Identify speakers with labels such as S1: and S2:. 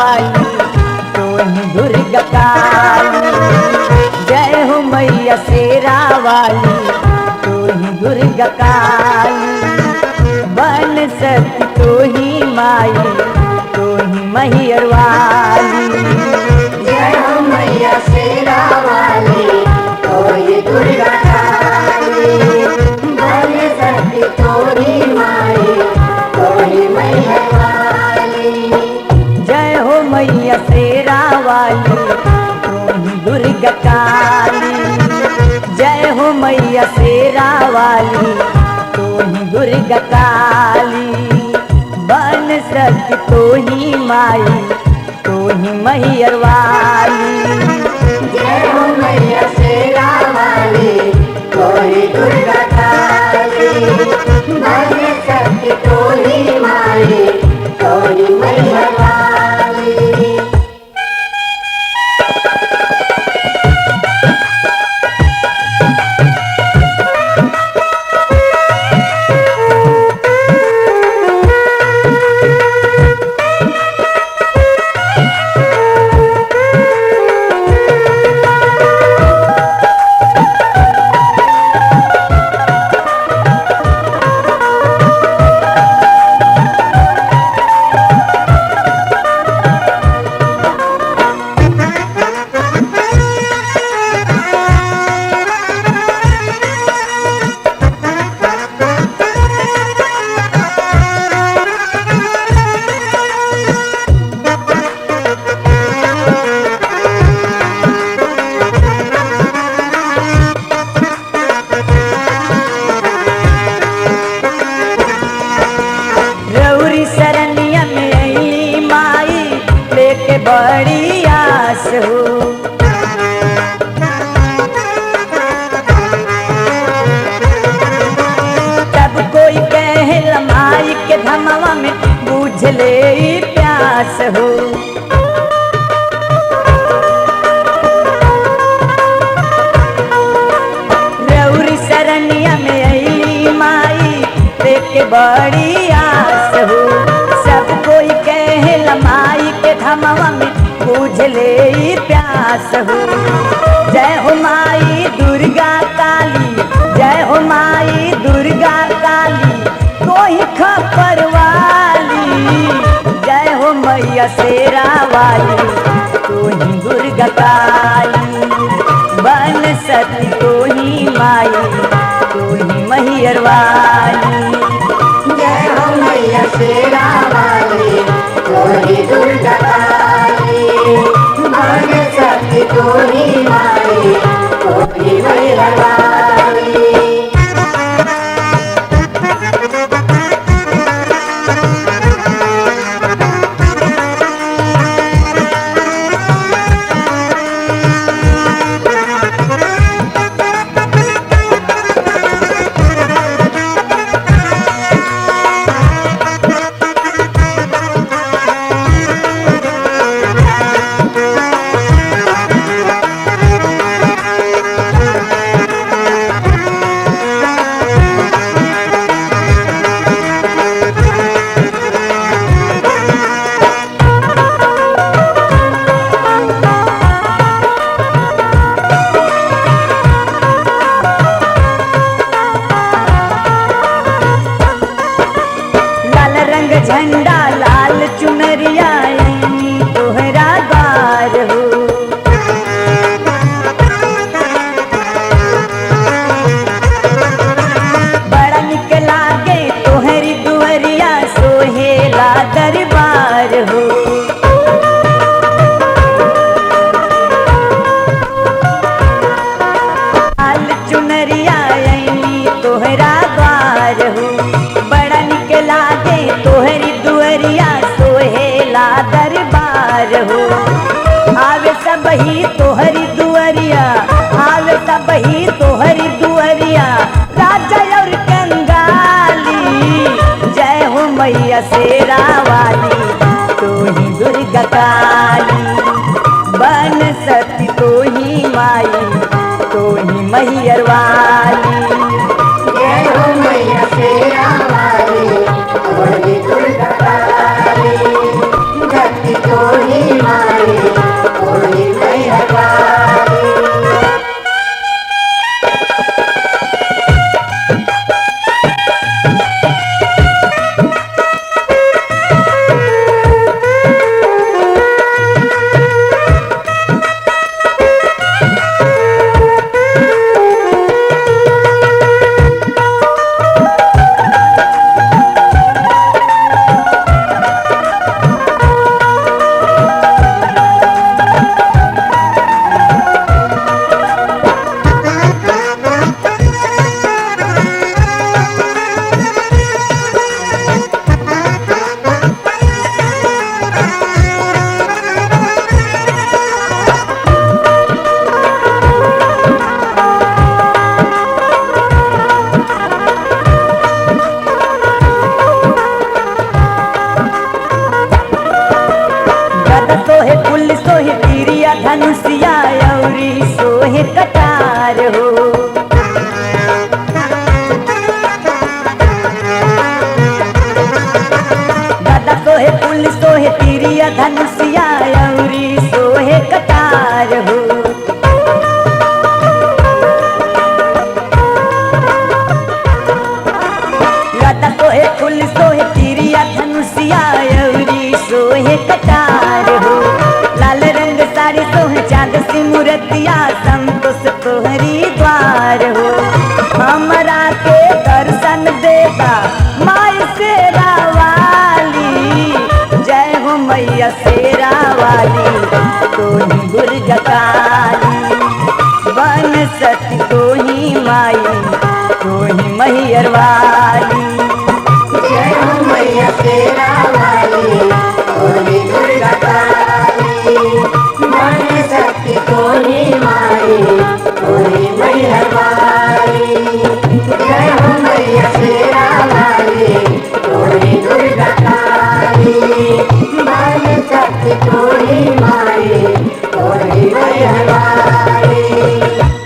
S1: वाली तो ही दुर्गा काली जय हो मैया शेरा वाली तो ही दुर्गा काली बन सती तो ही माई तो ही मैयर वाली
S2: जय हो मैया शेरा वाली कोई दुर्गा काली बन सकती तोरी माई कोई मैया वाली
S1: जय हो मैया शेरा वाली तुम दुर्गा काली जय हो मैया शेरा वाली तुम दुर्गा काली बन सक तो ही माई तो ही मैयर वाली
S2: जय हो मैया शेरा वाली कोई दुर्गा काली बन सकती तोरी माई कोई मैया वाली
S1: रौरी सरनिया में अली माई लेके बड़ी आस हो तब कोई कहे माई के धमवा में बुझ ले ई प्यास हो रौरी सरनिया में अली माई लेके बड़ी आस हो सब कोई कहे माई के धमवा में बुझ ले ई प्यास हो जय हो माई दुर्गा काली जय हो माई दुर्गा काली कोई खपर वाली जय हो मैया शेरा वाली तू ही दुर्गा काली बन सती तो ही माई तू ही मैयर वाली
S2: जय हो मैया शेरा वाली कोई दुर्गा काली बन सकती तोरी माई कोई मैया वाली
S1: लाल रंग झंडा लाल चुनरिया ऐनी तोहरा द्वार हो बड़ा निक लागे तोहरी दुहरिया सोहेला दरबार हो लाल चुनरिया ऐनी तोहरा द्वार हो बड़ा निक लागे तोहरी दुअरिया सोहेला दरबार हो आवे सब ही तोहरी दुअरिया आवे सब ही तोहरी दुअरिया राजा और कंगाली जय हो मैया शेरा वाली तू ही दुर्गा काली बन सती तो ही माई तो ही मैयर वाली
S2: जय हो मैया शेरा वाली कोई दुर्गा काली भक्ति तोरी
S1: धनुषिया अउरी सोहे कटार हो लता सोहे फूल सोहे तिरिया धनुषिया अउरी सोहे कटार हो लाल रंग साड़ी सोहे चांद सी मूर्तिया संतोष तोहरी द्वार हो हमरा के दर्शन देता माई शेरा वाली जय हो मैया शेरा वाली तोही दुर्गा काली बन सती तोही माई तोही मैयर वाली
S2: जय हो मैया तेरा वाली होली दुर्गा काली मन शक्ति कोनी माई होली मैया वाली जय हो मैया तेरा वाली होली दुर्गा काली मन शक्ति कोनी माई होली मैया वाली